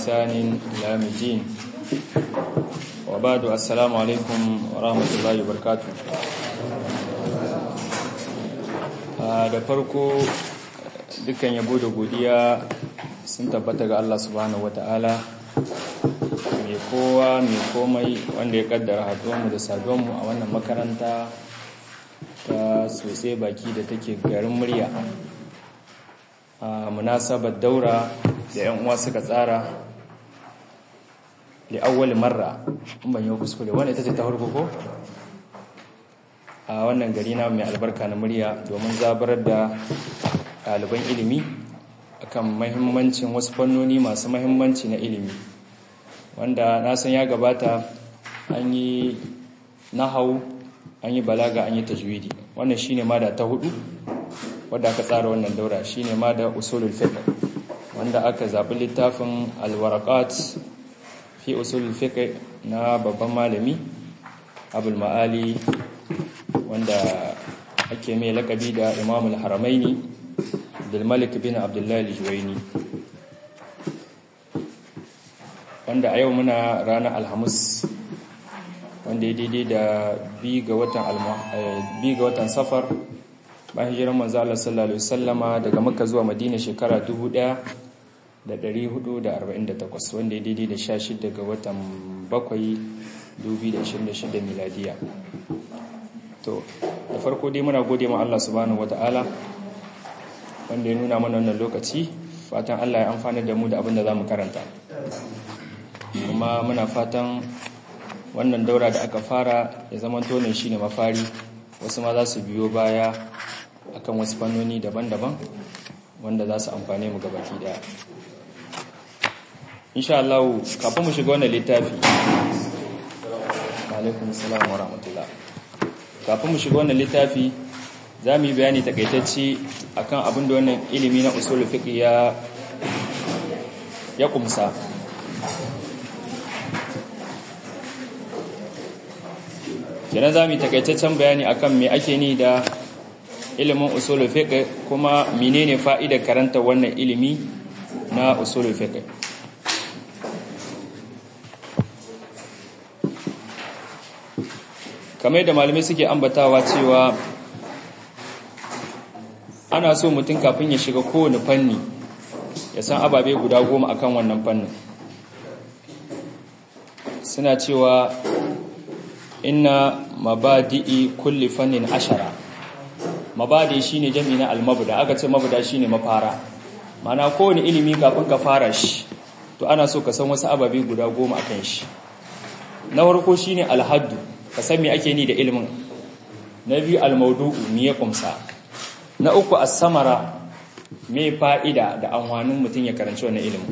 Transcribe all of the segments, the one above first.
بإحسان إلى يوم الدين وبعد السلام عليكم ورحمة الله وبركاته da farko dukkan yabo da godiya sun tabbata ga Allah subhanahu wata'ala mai kowa mai komai wanda ya kaddara haduwanmu da saduwanmu a wannan makaranta ta sosai baki da take garin murya a munasabar daura da yan uwa suka tsara da awwal marra in ban yi kuskure wanda ita ce ta farko ko a wannan gari na mai albarka na murya domin zabarar da ɗaliban ilimi akan mahimmancin wasu fannoni masu mahimmanci na ilimi wanda na san ya gabata an yi nahau an yi balaga an yi tajwidi wannan shine ma da ta hudu wadda aka tsara wannan daura shine ma da usulul fiqh wanda aka zabi littafin alwaraqat fi usulul fiqh na babban malami abul ma'ali wanda ake mai lakabi da imamul haramaini abdulmalik bin abdullahi al-juwaini wanda a yau muna ranar alhamis wanda ya daidai da bi ga watan safar bayan hijiran manzo Allah sallallahu alaihi wasallama daga Makka zuwa Madina shekara 1448 wanda ya daidai da 16 ga watan 7 2026 miladiya to da farko dai muna gode ma Allah subhanahu wataala wanda ya nuna mana wannan lokaci fatan Allah ya amfana da mu da abin da zamu karanta kuma muna fatan wannan daura da aka fara ya zama tonin shine mafari wasu ma za su biyo baya akan wasu fannoni daban-daban wanda za su amfane mu gabaki daya insha Allah kafin mu shiga wannan littafi alaikum salam wa rahmatullah kafin mu shiga wannan littafi za mu yi bayani takaitacce akan abin da wannan ilimi na usul fiqh ya ya kumsa kenan za mu yi takaitaccen bayani akan me ake ni da ilimin usulul fiqh kuma menene fa'idar karanta wannan ilimi na usulul fiqh kamar da malamai suke ambatawa cewa ana so mutum kafin ya shiga kowane fanni ya san ababe guda goma akan wannan fannin suna cewa inna mabadi'i kulli fannin ashara mabadi shine jami na almabda aka ce mabda shine mafara mana kowane ilimi kafin ka fara shi to ana so ka san wasu ababe guda goma akan shi na farko shine alhaddu ka san me ake ni da ilimin na biyu almaudu'u me ya kumsa na uku as-samara me fa'ida da amfanin mutum ya karanci wannan ilimin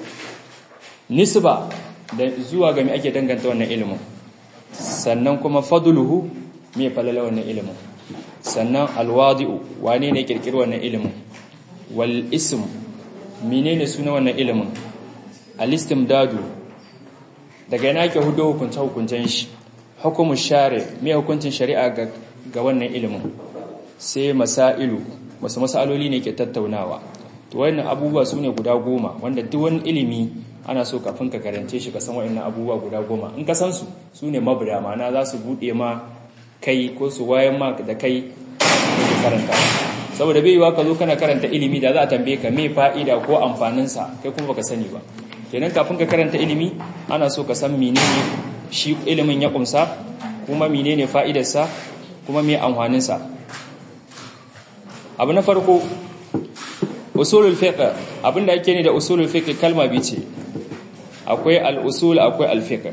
nisba da zuwa ga me ake danganta wannan ilimin sannan kuma fadluhu me falala wannan ilimin sannan alwadi'u wane ne kirkiri wannan ilimin wal ism menene suna wannan ilimin alistimdadu daga yana ke hudo hukunta hukuncen shi hukumu share me hukuncin shari'a ga ga wannan ilimin sai masailu wasu masaloli ne ke tattaunawa to wannan abubuwa sune guda goma wanda duk wani ilimi ana so kafin ka karance shi ka san waɗannan abubuwa guda goma in ka san su sune mabda ma'ana za su bude ma kai ko su wayan ma da kai da karanta saboda bai yiwa ka zo kana karanta ilimi da za a tambaye ka me fa'ida ko amfanin sa kai kuma baka sani ba kenan kafin ka karanta ilimi ana so ka san menene shi ilimin ya kumsa kuma menene fa'idar sa kuma me amfanin sa abu na farko usulul fiqh abinda ake ne da usulul fiqh kalma bi ce akwai al-usul akwai al-fiqh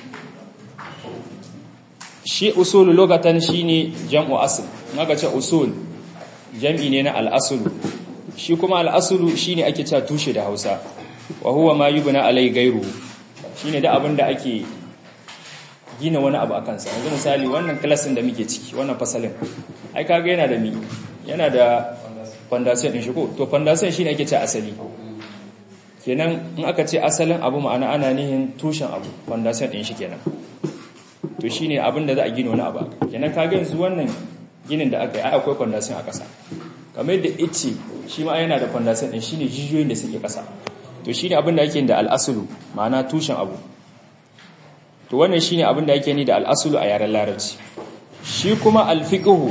shi usul lokatan shine jam'u asl naga ce usul jam'i ne na al-aslu shi kuma al-aslu shine ake cewa tushe da Hausa wa huwa ma yubna alai gairu shine da abinda ake gina wani abu akan sa yanzu misali wannan klasin da muke ciki wannan fasalin ai kaga yana da mi yana da foundation din shi ko to foundation shine ake cewa asali kenan in aka ce asalin abu ma'ana ana nihin tushen abu foundation din shi kenan to shine abin da za a gina wani abu kenan kaga yanzu wannan ginin da aka yi ai akwai foundation a ƙasa kamar yadda ice shi ma yana da foundation din shine jijiyoyin da suke ƙasa to shine abin da yake da al-aslu ma'ana tushen abu to wannan shine abin da yake ni da al-aslu a yaren larabci shi kuma al-fiqhu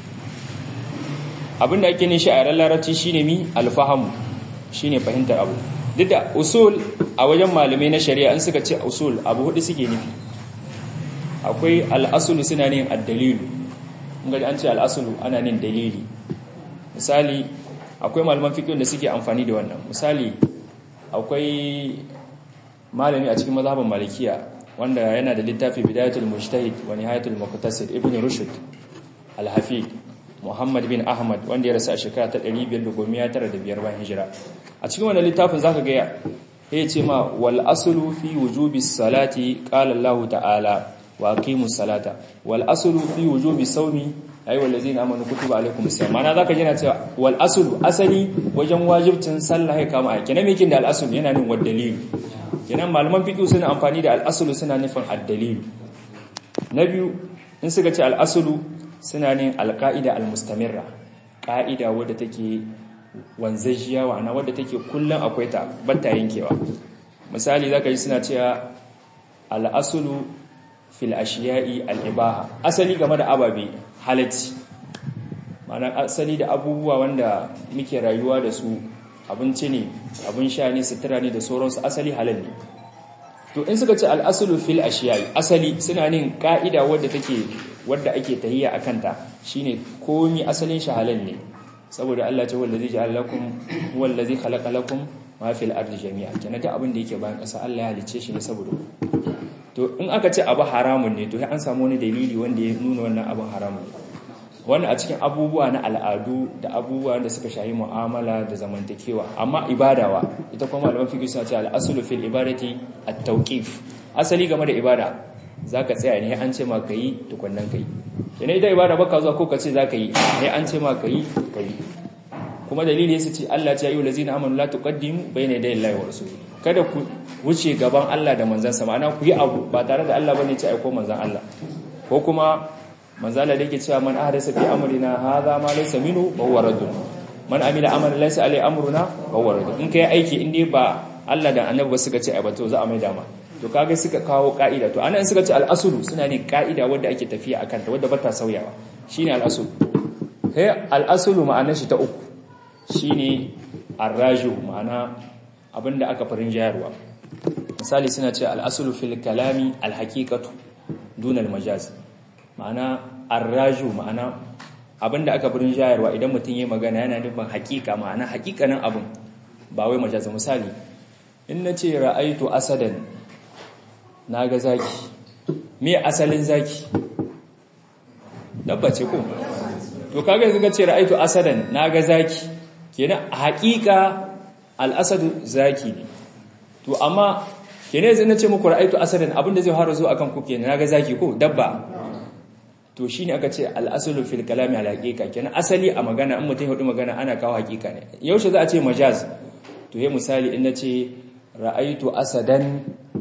abin da yake ni shi a yaren larabci shine mi al-fahamu shine fahimtar abu duk da usul a wajen malamai na shari'a in suka ce usul abu hudu suke nufi akwai al-aslu suna ne ad-dalilu in ga an ce al-aslu ana nin dalili misali akwai malaman fiqh da suke amfani da wannan misali akwai malami a cikin mazhabin malikiya wanda yana da littafi bidayatul mujtahid wa nihayatul muqtasid ibn rushd al-hafid muhammad bin ahmad wanda ya rasu a shekara ta 595 bayan hijira a cikin wannan littafin zaka ga ya ce ma wal aslu fi wujubi salati qala allah ta'ala wa aqimus salata wal aslu fi wujubi sawmi ayi wallazina amanu kutiba alaikumus siyam mana zaka jina cewa wal aslu asali wajen wajibcin sallah ya kama aiki na mikin da al aslu yana nin wad dalil kenan malaman fiqh suna amfani da al aslu suna nufin ad dalil na biyu in suka ce al aslu suna nin al qaida al mustamirra qaida wadda take wanzajiya wa wadda take kullun akwai ta batta yankewa misali zaka ji suna cewa al aslu fil ashiya'i al ibaha asali game da ababe halatti ma'ana asali da abubuwa wanda muke rayuwa da su abinci ne abin sha ne sutura ne da sauransu asali halal ne to in suka ce al'asulu fil ashiyai asali suna nin ka'ida wadda take wadda ake tahiyya a kanta shine komi asalin shi halal ne saboda Allah ta wallazi ja'ala lakum wallazi khalaqa lakum ma fil ardi jami'a kenan da abin da yake bayan ƙasa Allah ya halicce shi ne saboda to in aka ce abu haramun ne to sai an samu wani dalili wanda ya nuna wannan abin haramun ne wannan a cikin abubuwa na al'adu da abubuwa da suka shahi mu'amala da zamantakewa amma ibadawa ita kuma malaman fiqh suna cewa al-aslu fil ibadati at-tawqif asali game da ibada zaka tsaya ne an ce ma kai tukunnan kai kene ita ibada baka zuwa ko ka ce zaka yi ne an ce ma kai kai kuma dalili yasa ce Allah ya ce ayyuhal ladzina amanu la tuqaddimu bayna yaday Allahi wa rasulihi kada ku wuce gaban Allah da manzansa ma'ana ku yi abu ba tare da Allah bane ce aiko manzan Allah ko kuma manzala da yake cewa man ahdasa fi amrina hadha ma laysa minhu fa huwa raddun man amila amalan laysa alai amruna fa huwa raddun in kai aiki in dai ba Allah da annabi ba suka ce ai ba to za a mai dama to kaga suka kawo ka'ida to anan suka ce al-aslu suna ne ka'ida wanda ake tafiya akan ta wanda ba ta sauyawa shine al-aslu sai al-aslu ma'anar shi ta uku shine ar-raju ma'ana abinda aka farin jayarwa misali suna ce al-aslu fil kalami al-haqiqatu duna al-majaz ma'ana arraju ma'ana abinda aka burin jayarwa idan mutum yayi magana yana nufin hakika ma'ana hakikanin abin ba wai majazi misali in nace ra'aitu asadan naga zaki me asalin zaki dabba ce ko to kaga yanzu kace ra'aitu asadan naga zaki kenan hakika al-asadu zaki ne to amma kenan yanzu nace muku ra'aitu asadan abinda zai fara zo akan ku kenan naga zaki ko dabba to shine aka ce al-aslu fil kalami al haqiqa kenan asali a magana in mutum hudu magana ana kawo haqiqa ne yaushe za a ce majaz to yayin misali in nace ra'aitu asadan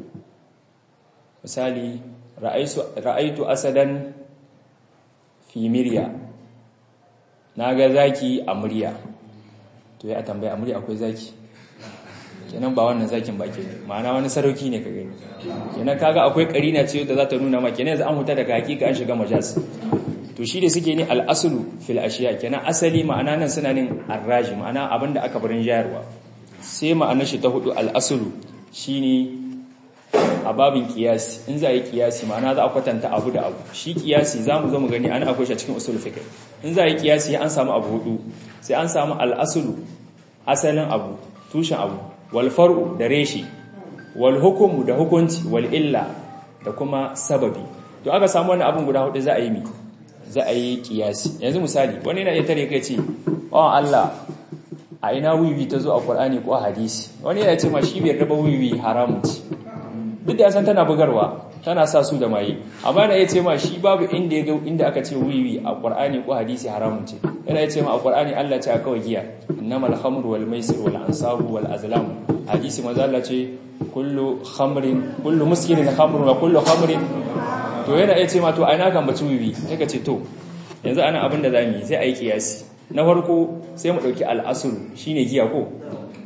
misali ra'aitu ra'aitu asadan fi mirya naga zaki a murya to ya tambaya a murya akwai zaki kenan ba wannan zakin ba kenan ma'ana wani sarauki ne ka gani kenan kaga akwai karina ce da za ta nuna ma kenan yanzu an huta daga hakika an shiga majas to shi da suke ne al-aslu fil ashiya kenan asali ma'ana nan suna nin arraji ma'ana abinda aka barin jayarwa sai ma'anar shi ta hudu al-aslu shine a babin kiyasi in za a yi kiyasi ma'ana za a kwatanta abu da abu shi kiyasi za mu zo mu gani ana akwai shi a cikin usul fiqh in za a yi kiyasi an samu abu hudu sai an samu al-aslu asalin abu tushen abu walfar'u da reshi wal hukumu da hukunci wal illa da kuma sababi to aka samu wani abin guda hudu za a yi mi za a yi kiyasi yanzu misali wani yana iya tare kai ce oh Allah a ina wiwi ta zo a Qur'ani ko hadisi wani yana ce ma shi bai raba wiwi haramun ci duk da san tana bugarwa tana sa su da maye amma yana iya ce ma shi babu inda ya inda aka ce wiwi a Qur'ani ko hadisi haramun ce yana iya ce ma a Qur'ani Allah ce a kawai giya innamal khamru wal maisir wal ansabu wal azlam hadisi manzo Allah ce kullu khamrin kullu muskirin khamrun wa kullu khamrin to yana iya ce ma to ai na kan baci wiwi sai ka ce to yanzu ana abin da zamu yi sai ayi kiyasi na farko sai mu dauki al-asl shine giya ko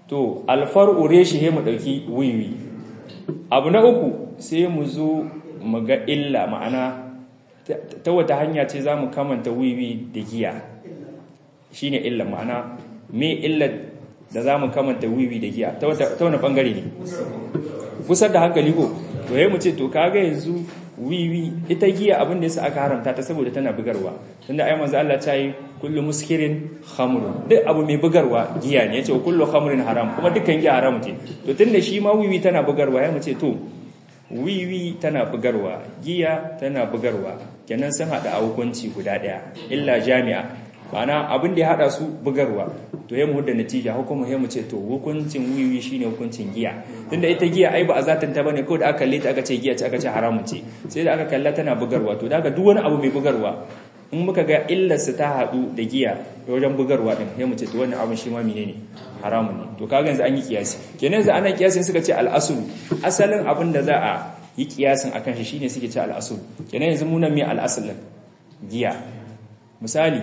to alfar'u reshi he mu dauki wiwi abu na uku sai mu zo mu ga illa ma'ana ta wata hanya ce za mu kamanta wiwi da giya shine illa ma'ana me illa da za mu kamanta wiwi da giya ta wani bangare ne kusar da hankali ko to yayi mu ce to kaga yanzu wiwi ita giya abin da yasa aka haramta ta saboda tana bugarwa tunda ai manzo Allah ta yi kullu muskirin khamrun duk abu mai bugarwa giya ne yace kullu khamrin haram kuma dukkan giya haram ce to tunda shi ma wiwi tana bugarwa yayi mu ce to wiwi tana bugarwa giya tana bugarwa kenan sun hada a hukunci guda daya illa jami'a ma'ana abin da ya hada su bugarwa to ya mu da natija hukumu ya mu ce to hukuncin wiwi shine hukuncin giya tunda ita giya ai ba a zatin ta bane ko da aka kalle ta aka ce giya ce aka ce haramun ce sai da aka kalla tana bugarwa to daga duk wani abu mai bugarwa in muka ga illar su ta hadu da giya wajen bugarwa din ya mu ce to wannan abin shi ma menene haramun ne to kaga yanzu an yi kiyasi kenan yanzu ana kiyasin suka ce al-asl asalin abin da za a yi kiyasin akan shi shine suke ce al-asl kenan yanzu mu nan me al-asl giya misali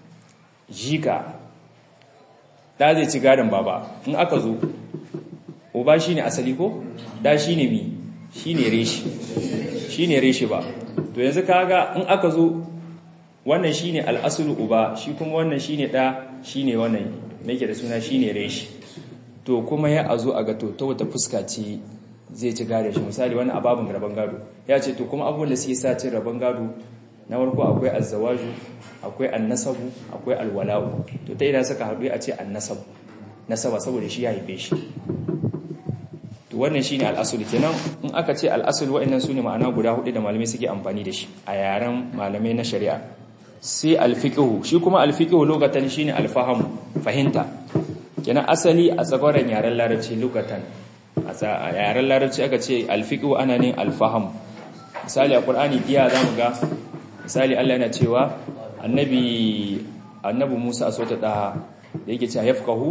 jika da zai ci gadon baba in aka zo uba shine asali ko da shine mi shine reshi shine reshi ba to yanzu kaga in aka zo wannan shine al'asulu uba shi kuma wannan shine da shine wannan nake da suna shine reshi to kuma ya azo a ga to ta wata fuska ce zai ci gadon shi misali wannan ababin rabon gado ya ce to kuma abubuwan da suke sa cin rabon gado na farko akwai azzawaju akwai annasabu akwai alwala'u to ta idan suka haɗu a ce annasabu nasaba saboda shi ya haife shi to wannan shine al'asul kenan in aka ce al'asul wa'annan sune ma'ana guda hudu da malamai suke amfani da shi a yaren malamai na shari'a sai alfiqhu shi kuma alfiqhu lokatan shine alfaham fahimta kenan asali a tsagoran yaren larabci lokatan a yaren larabci aka ce alfiqhu ana ne alfaham misali a qur'ani giya zamu ga misali Allah yana cewa annabi annabi Musa a sota da yake cewa yafqahu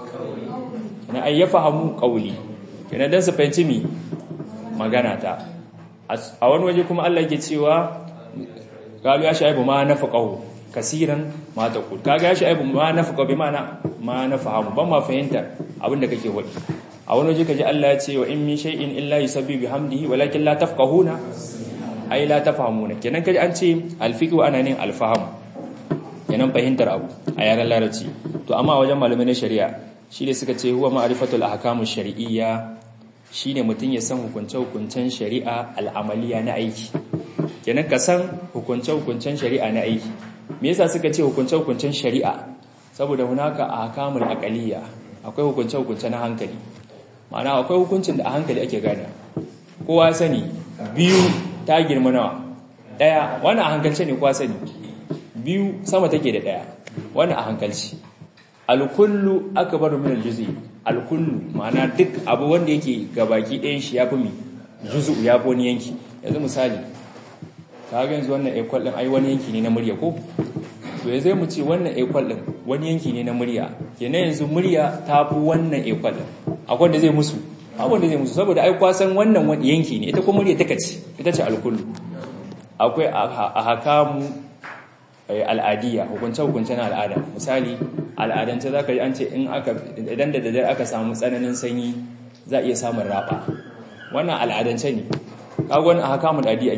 na ay yafahamu qawli kenan dan su fahimci mi magana ta a wani waje kuma Allah yake cewa qalu ya shaibu ma nafaqahu kasiran ma taqul kaga ya shaibu ma nafaqahu bi ma'ana ma nafahamu ban ma fahimta abinda kake wadi a wani waje kaji Allah ya ce wa in min shay'in illa yusabbihu bihamdihi walakin la tafqahuna ai la tafhamuna kenan kaji an ce alfiqhu ana ne alfaham kenan fahimtar abu a yaran larabci to amma wajen malamai na shari'a shi ne suka ce huwa ma'rifatul ahkamu shar'iyya shine mutun ya san hukunce hukuncen shari'a al'amaliya na aiki kenan ka san hukunce hukuncen shari'a na aiki me yasa suka ce hukunce hukuncen shari'a saboda hunaka ahkamul aqaliyya akwai hukunce hukunce na hankali ma'ana akwai hukuncin da a hankali ake gane kowa sani biyu ta girma nawa daya wannan a hankalce ne kwa sani biyu sama take da daya wannan a hankalci alkullu akbaru min aljuz'i alkullu ma'ana duk abu wanda yake gabaki ɗayan shi yafi mi juzu ya fi wani yanki yanzu misali ka ga yanzu wannan equal din ai wani yanki ne na murya ko to yanzu mu ce wannan equal din wani yanki ne na murya kenan yanzu murya ta fi wannan equal din akwai wanda zai musu abin da zai musu saboda ai kwasan wannan wani yanki ne ita kuma murya take ce ita ce alkullu akwai a hakamu al'adiyya hukunce-hukunce na al'ada misali al'adance za ka yi an ce idan da daddare aka samu tsananin sanyi za a iya samun raba wannan al'adance ne kagon a hakamun al'adiyya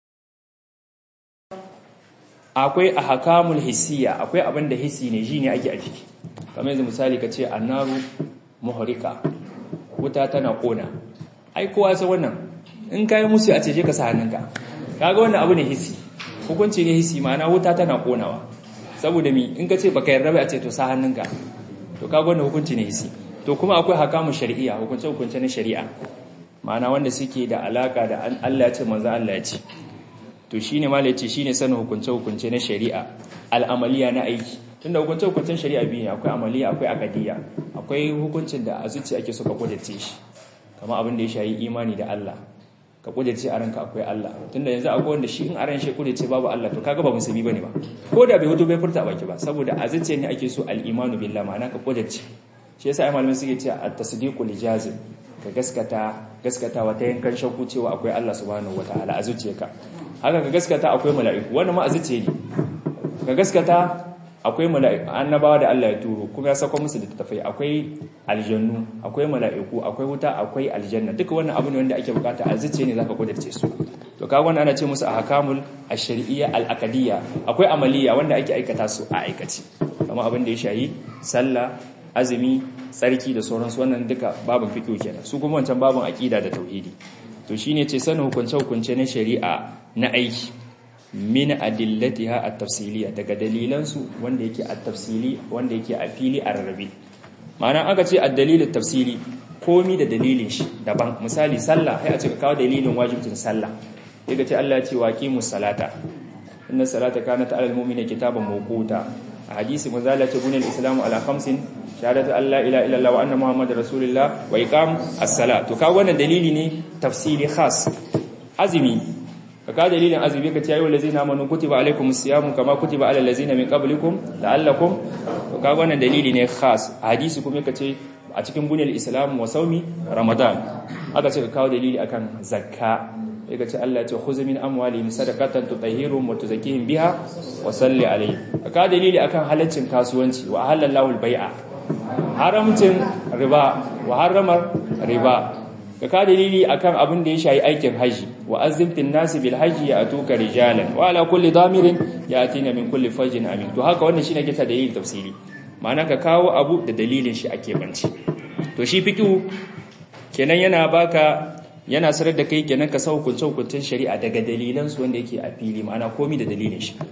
akwai a hakamul hissiya akwai abin da hissi ne shi ne ake a ciki kamar yanzu misali ka ce annaru muhrika wuta tana kona ai kowa sai wannan in kai musu a ce je ka sa hannunka kaga wannan abu ne hissi hukunci ne hissi ma'ana wuta tana konawa saboda mi in ka ce baka yarda ba a ce to sa hannunka to kaga wannan hukunci ne hissi to kuma akwai hakamu shari'a hukunce hukunce na shari'a ma'ana wanda suke da alaka da Allah ya ce manzo Allah ya ce to shine malai ce shine sanin hukunce hukunce na shari'a al'amaliya na aiki tunda hukunce hukuncen shari'a biyu ne akwai amaliya akwai akadiyya akwai hukuncin da a zuciya ake so ka kudace shi kamar abin da ya shayi imani da Allah ka kudace a ranka akwai Allah tunda yanzu akwai wanda shi in a ran shi kudace babu Allah to kaga ba musulmi bane ba ko da bai hoto bai furta baki ba saboda a zuciya ne ake so al-imanu billah ma'ana ka kudace shi yasa ai malamai suke cewa at-tasdiqu lijazim ka gaskata gaskatawa ta yankan shakku cewa akwai Allah subhanahu wataala a zuciyarka haka ka gaskata akwai mala'iku wannan ma a zuciya ne ka gaskata akwai mala'iku annabawa da Allah ya turo kuma ya sako musu littattafai akwai aljannu akwai mala'iku akwai wuta akwai aljanna duka wannan abu ne wanda ake bukata a zuciya ne zaka kudirce su to kaga wannan ana ce musu ahkamul ash-shar'iyya al-aqdiyya akwai amaliya wanda ake aikata su a aikaci kamar abin da ya shayi sallah azumi tsarki da sauransu wannan duka babin fiqh kenan su kuma wancan babin aqida da tauhidi to shine ce sanin hukunce hukunce na shari'a na aiki min adillatiha at-tafsiliya daga dalilan su wanda yake at-tafsili wanda yake a fili a rarrabe ma'ana aka ce ad-dalil at-tafsili komi da dalilin shi daban misali sallah sai a ce ka kawo dalilin wajibcin sallah sai ka ce Allah ya ce waqimus salata inna salata kanat 'alal mu'minina kitaban mawquta a hadisi manzala ce bunil islamu ala khamsin shahadatu an la ilaha illallah wa anna muhammadar rasulullah wa iqam as-salat to kawo wannan dalili ne tafsili khas azumi ka ka dalilin azumi ka ce ayyuhal ladzina amanu kutiba alaykumus siyamu kama kutiba alal ladzina min qablikum la'allakum to kawo wannan dalili ne khas a hadisi kuma ka ce a cikin bunil islam wa saumi ramadan aka ce ka kawo dalili akan zakka sai ka ce Allah ya ce khudh min amwalihim sadaqatan tutahhiruhum wa tuzakkihim biha wa salli alayhim ka dalili akan halaccin kasuwanci wa halallahu al-bai'a haramcin riba wa haramar riba ka ka dalili akan abin da ya shayi aikin haji wa azimtin nasi bil haji ya atuka rijalan wa ala kulli damirin yatina min kulli fajin amin to haka wannan shine kita dalilin tafsiri ma'ana ka kawo abu da dalilin shi ake banci to shi fiqhu kenan yana baka yana sanar da kai kenan ka sa hukunce hukuncen shari'a daga dalilan su wanda yake a fili ma'ana komai da dalilin shi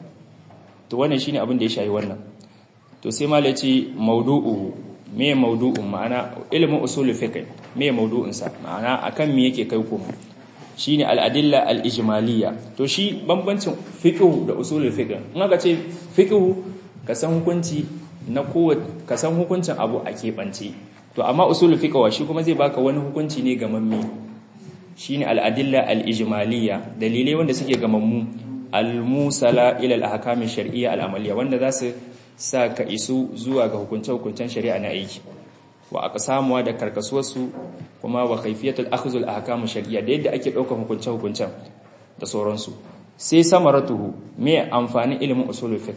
to wannan shine abin da ya shayi wannan to sai ma ce maudu'u me maudu'un ma'ana ilimin usulul fiqh me maudu'un sa ma'ana akan me yake kai kuma shine al-adilla al-ijmaliyya to shi bambancin fiqh da usulul fiqh in aka ce fiqh ka san hukunci na kowa ka san hukuncin abu a keɓance to amma usulul fiqh wa shi kuma zai baka wani hukunci ne gamamme shine al-adilla al-ijmaliyya dalilai wanda suke gamammu al-musala ila al-ahkam shar'iyya al-amaliyya wanda za su sa ka isu zuwa ga hukunce-hukuncen shari'a na aiki wa aka samuwa da karkasuwarsu kuma wa kaifiyatul akhzul ahkam shar'iyya da yadda ake daukar hukunce-hukuncen da sauransu sai samaratuhu me amfanin ilimin usulul fiqh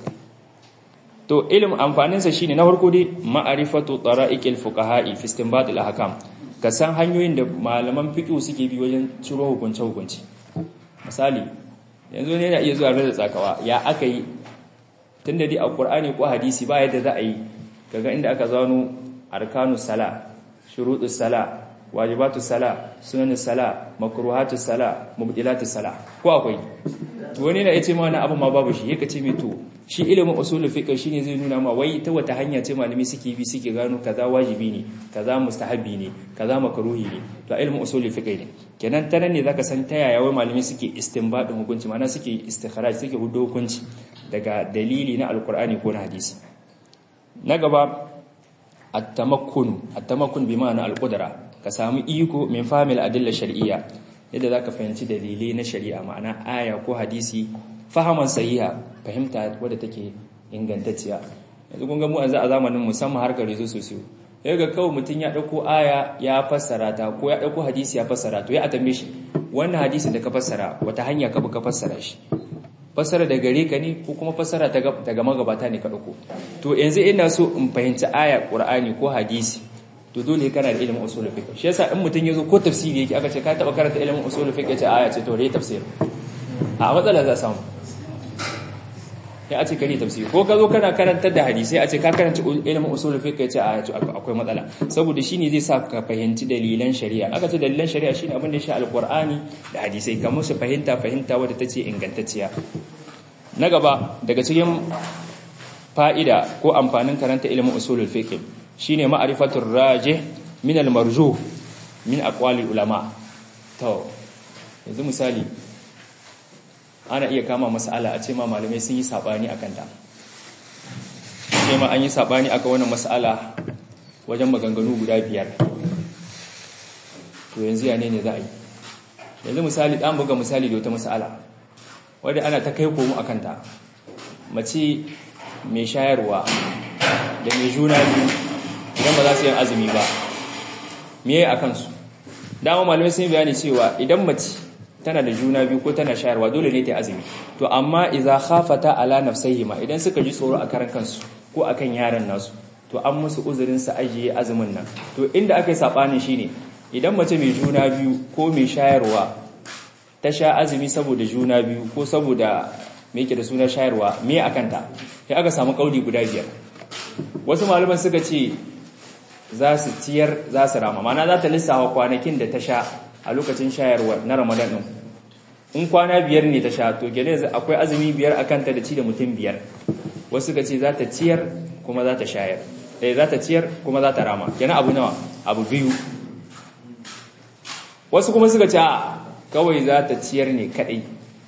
to ilimin amfanin sa shine na farko dai ma'rifatu tara'iqil fuqaha'i fi istinbat al ahkam ka san hanyoyin da malaman fiqh suke bi wajen ciro hukunce-hukunci misali yanzu ne yana iya zuwa da tsakawa ya aka yi tun da dai a ƙur'ani ko hadisi ba yadda za a yi kaga inda aka zano arkanu sala shuruɗu sala wajibatu sala sunanin sala makruhatu sala mubdilatu sala ko akwai wani na yace ma wani abu ma babu shi yake ce mai to shi ilimin usulul fiqh shine zai nuna ma wai ta wata hanya ce malami suke bi suke gano kaza wajibi ne kaza mustahabi ne kaza makruhi ne to ilimin usulul fiqh ne kenan ta nan ne zaka san ta yaya wai malami suke istinbadin hukunci ma'ana suke istikhraj suke hudo hukunci daga dalili na alkur'ani ko na hadisi na gaba at-tamakkun at-tamakkun bi ma'ana al-qudra ka samu iko min fahimil adilla shar'iyya yadda zaka fahimci dalilai na shari'a ma'ana aya ko hadisi fahaman sahiha fahimta wadda take ingantacciya yanzu kun ga mu a zamanin musamman harkar rezo sosiyo ya ga kawai mutum ya ɗauko aya ya fassara ta ko ya ɗauko hadisi ya fassara to ya atambe shi wannan hadisin da ka fassara wata hanya ka bi ka fassara shi fassara daga gare ka ne ko kuma fassara daga magabata ne ka ɗauko to yanzu ina so in fahimci aya ƙur'ani ko hadisi to dole kana da ilimin usulul fiqh shi yasa in mutum yazo ko tafsiri yake aka ce ka taba karanta ilimin usulul fiqh yace aya ce to dai tafsir a matsala za samu ya ce kare tafsiri ko ka zo kana karantar da hadisi a ce ka karanta ilimin usulul fiqh yace aya ce akwai matsala saboda shine zai sa ka fahimci dalilan shari'a aka ce dalilan shari'a shine abin da ya shi alqur'ani da hadisai kamar su fahimta fahimta wadda tace ingantacciya na gaba daga cikin fa'ida ko amfanin karanta ilimin usulul fiqh shine ma'rifatur rajih min al-marjuh min aqwali ulama to yanzu misali ana iya kama mas'ala a ce ma malamai sun yi sabani akan ta sai ma an yi sabani akan wannan mas'ala wajen maganganu guda biyar to yanzu ya ne ne za a yi yanzu misali dan buga misali da wata mas'ala wadda ana ta kai komo akan ta mace mai shayarwa da mai juna biyu idan ba za su yi azumi ba miye a kansu dama malamai sun yi bayani cewa idan mace tana da juna biyu ko tana shayarwa dole ne ta azumi to amma idza khafata ala nafsayhima idan suka ji tsoro a karan kansu ko akan yaran nasu to an musu uzurin su ajiye azumin nan to inda aka yi sabanin shine idan mace mai juna biyu ko mai shayarwa ta sha azumi saboda juna biyu ko saboda me yake da suna shayarwa me akanta sai aka samu kauli guda biyar wasu malaman suka ce za su ciyar za su rama mana za ta lissafa kwanakin da ta sha a lokacin shayarwa na ramadan din in kwana biyar ne ta sha to gane akwai azumi biyar a kanta da ci da mutum biyar wasu suka ce za ta ciyar kuma za ta shayar eh za ta ciyar kuma za ta rama kenan abu nawa abu biyu wasu kuma suka ce kawai za ta ciyar ne kadai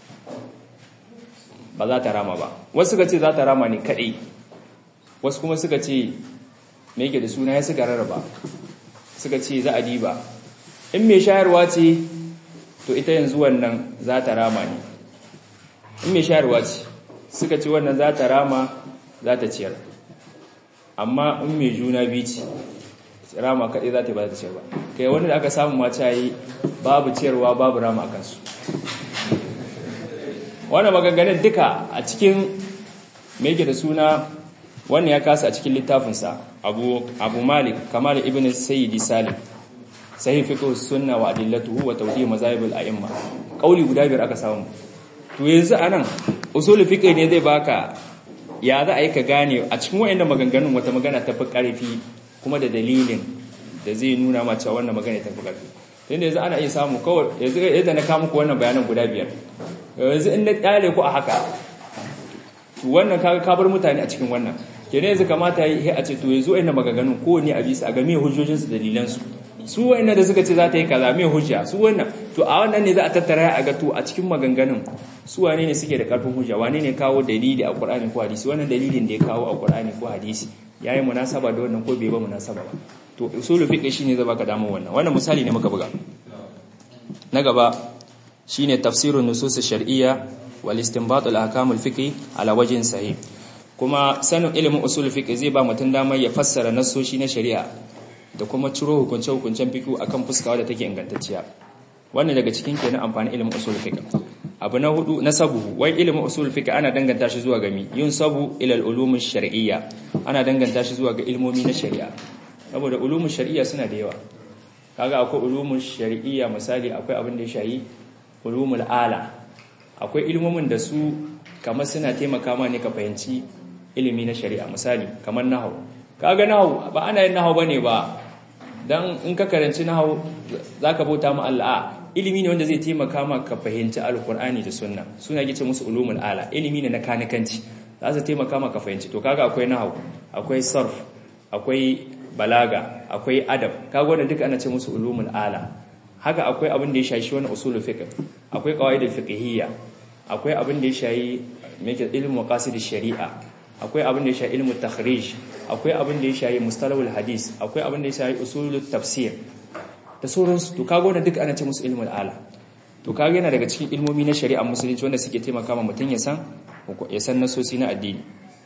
ba za ta rama ba wasu suka ce za ta rama ne kadai wasu kuma suka ce me yake da suna ya suka rarraba suka ce za a diba in mai shayarwa ce to ita yanzu wannan za ta rama ne in mai shayarwa ce suka ce wannan za ta rama za ta ciyar amma in mai juna biyu ce rama kaɗai za ta ba ta ciyar ba kai wanda aka samu mata yi babu ciyarwa babu rama a kansu wannan maganganun duka a cikin me yake da suna wannan ya kasa a cikin littafinsa abu abu malik kamal ibn sayyidi salim sahih fiqh sunna wa adillatuhu wa tawdih mazahib al-a'imma kauli guda biyar aka samu to yanzu anan usul fiqh ne zai baka ya za a yi ka gane a cikin wayannan maganganun wata magana ta fi karfi kuma da dalilin da zai nuna ma cewa wannan magana ta fi karfi tunda yanzu ana iya samu kawai yanzu yadda na kawo muku wannan bayanan guda biyar yanzu in na kyale ku a haka to wannan kaga ka bar mutane a cikin wannan kenan yanzu kamata yi a ce to yanzu wayannan maganganun ko ne a bisa a ga me hujjojin su dalilan su su wayannan da suka ce za ta yi kaza me hujja su wannan to a wannan ne za a tattara a ga to a cikin maganganun su wane ne suke da karfin hujja wane ne kawo dalili a Qur'ani ko hadisi wannan dalilin da ya kawo a Qur'ani ko hadisi yayi munasaba da wannan ko bai ba munasaba ba to usulul fiqh shine zai baka damar wannan wannan misali ne muka buga na gaba shine tafsirun nusus shar'iyya wal istinbat al ahkam al fiqh ala wajhin sahih kuma sanin ilimin usul fiqh zai ba mutum damar ya fassara nassoshi na shari'a da kuma ciro hukunce hukuncen fiqh akan fuskawa da take ingantacciya wannan daga cikin kenan amfanin ilimin usul fiqh abu na hudu na sabu wai ilimin usul fiqh ana danganta shi zuwa ga mi yun sabu ila al ulum shar'iyya ana danganta shi zuwa ga ilmomi na shari'a saboda ulumun shari'a suna da yawa kaga akwai ulumun shari'iyya misali akwai abin da ya shayi ulumul ala akwai ilmomin da su kamar suna taimaka ma ne ka fahimci ilimi na shari'a misali kamar nahwu kaga nahwu ba ana yin nahwu bane ba dan in ka karanci nahwu zaka bauta ma Allah ilimi ne wanda zai taimaka ma ka fahimci alqur'ani da sunna suna gice musu ulumul ala ilimi ne na kanikanci za su taimaka ma ka fahimci to kaga akwai nahwu akwai sarf akwai balaga akwai adab kaga wannan duka ana ce musu ulumul ala haka akwai abin da ya shashi wani usulul fiqh akwai qawaidul fiqhiyya akwai abin da ya shayi meke ilmu maqasidish shari'a akwai abin da ya shayi ilmu takhrij akwai abin da ya shayi mustalahul hadis akwai abin da ya shayi usulut tafsir da sauransu to kaga wannan duka ana ce musu ilmul ala to kaga yana daga cikin ilmomi na shari'a musulunci wanda suke taimaka ma mutum ya san ya san nasosi na addini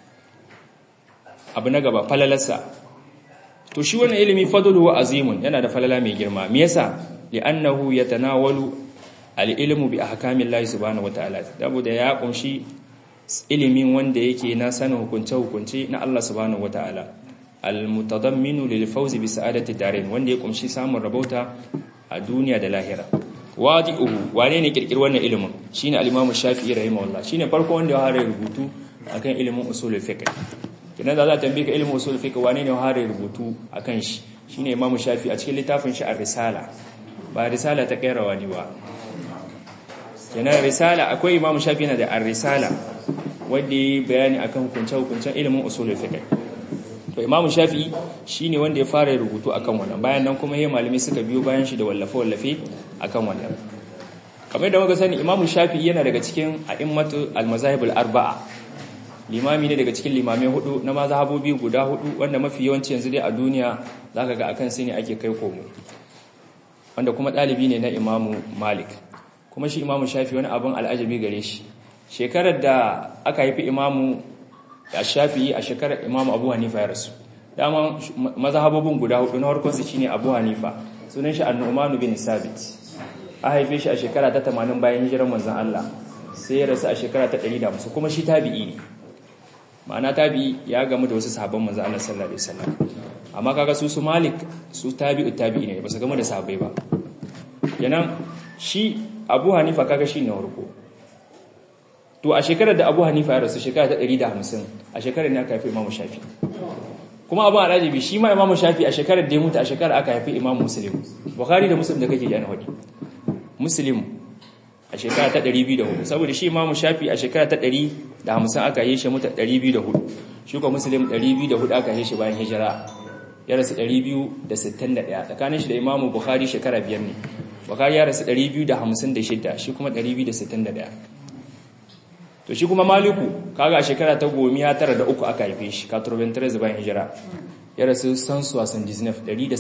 abu na gaba falalarsa to shi wannan ilimi fadluhu azimun yana da falala mai girma me yasa li'annahu yatanawalu al-ilmu bi ahkamillahi subhanahu wataala saboda ya kunshi ilimin wanda yake na sanin hukunce hukunce na Allah subhanahu wataala al-mutadamminu lil fawzi bi sa'adati darin wanda ya kunshi samun rabauta a duniya da lahira wadi'uhu wane ne kirkir wannan ilimin shine al-imam shafi'i rahimahullah shine farko wanda ya fara rubutu akan ilimin usulul fiqh kidan da za ta tambaye ka ilimin usul fiqh wane ne hare rubutu akan shi shine imamu shafi a cikin littafin shi ar-risala ba risala ta kairawa ne ba kenan risala akwai imamu shafi yana da ar-risala wanda yi bayani akan hukunce hukuncen ilimin usul fiqh to imamu shafi shine wanda ya fara rubutu akan wannan bayan nan kuma yayin malami suka biyo bayan shi da wallafe wallafe akan wannan kamar da muka sani imamu shafi yana daga cikin a'immatu al-mazahib al-arba'a limami ne daga cikin limamai hudu na mazhabobi guda hudu wanda mafi yawanci yanzu dai a duniya zaka ga akan su ne ake kai komo wanda kuma dalibi ne na imamu malik kuma shi imamu shafi wani abin al'ajabi gare shi shekarar da aka haifi imamu shafi a shekarar imamu abu hanifa ya rasu dama mazhabobin guda hudu na harkar su shine abu hanifa sunan shi an-nu'man bin sabit a haife shi a shekara ta 80 bayan hijirar manzon Allah sai ya rasu a shekara ta 150 kuma shi tabi'i ne ma'ana tabi'i ya gamu da wasu sahabban manzon Allah sallallahu alaihi wasallam amma kaga su su Malik su tabi'u tabi'i ne ba su gamu da sahabbai ba kenan shi Abu Hanifa kaga shi ne warko to a shekarar da Abu Hanifa ya rasu shekara ta 150 a shekarar ne aka haifi Imam Shafi kuma Abu Hanifa shi ma Imam Shafi a shekarar da ya mutu a shekarar aka haifi Imam Muslim Bukhari da Muslim da kake ji an hadi Muslim a shekara ta 204 saboda shi Imam Shafi a shekara ta 150 aka yi shi mutu 204 shi ko Muslim 204 aka yi shi bayan hijira ya rasu 261 tsakanin shi da Imam Bukhari shekara biyar ne Bukhari ya rasu 256 shi kuma 261 to shi kuma maliku kaga a shekara ta gomiya tara da uku aka haife shi 93 bayan hijira ya rasu sansuwa san disney